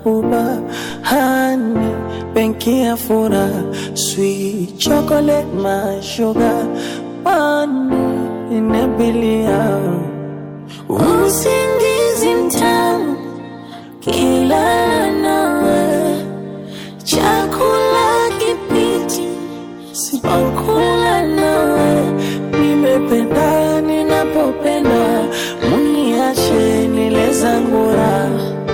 mahabuba hani benki ya furaha sweet chocolate my sugar money inabilia usingizi mtamu kila nawe chakula kipiti sipokula nawe nimependa ninapopenda muniache nile zangu raha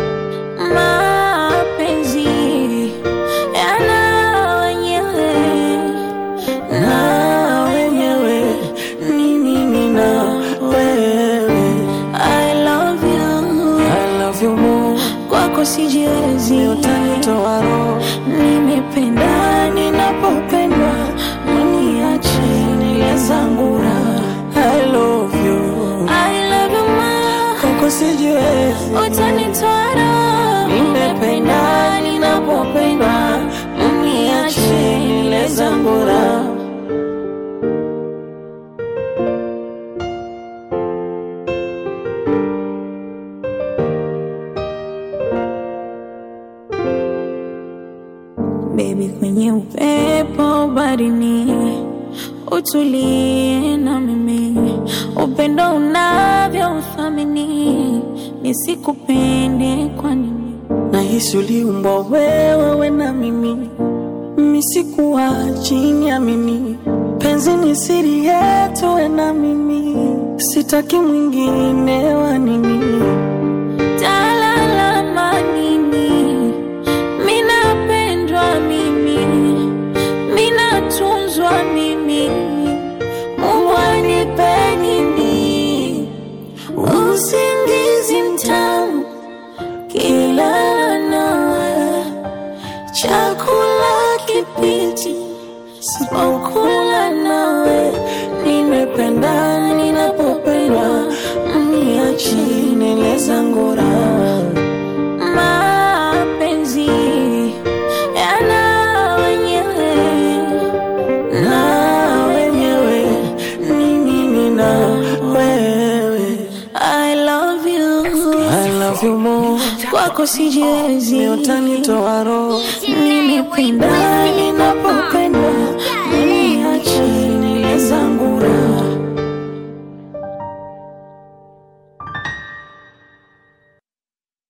mapenzi yana wenyewe na wenyewe ni mimi na wewe I love you I love you more kwako sijiwezi utanitoa roho nimependa ninapopendwa mniache nile zangu raha I love you I love you more kwako sijiwezi utanitoa roho nimependa ninapopendwa mniache nile zangu raha Baby, kwenye upepo barini, utulie na mimi, upendo unavyo uthamini, nisikupende kwa nini? nahisi uliumbwa wewe we na mimi misikuwa chini ya mimi penzi ni siri yetu we na mimi sitaki mwingine wa nini Talalama nini? Minapendwa mimi, minatunzwa mimi, Mungu anipe nini? usingizi mtamu kila nawe chakula kipiti sipokula nawe nimependa ninapopendwa mniachi nile zangu raha Mapenzi yana wenyewe na wenyewe ni mimi na wewe I love you, I love you more kwako sijiwezi, utanitoa roho nimependa ninapopendwa, niache nile zangu raha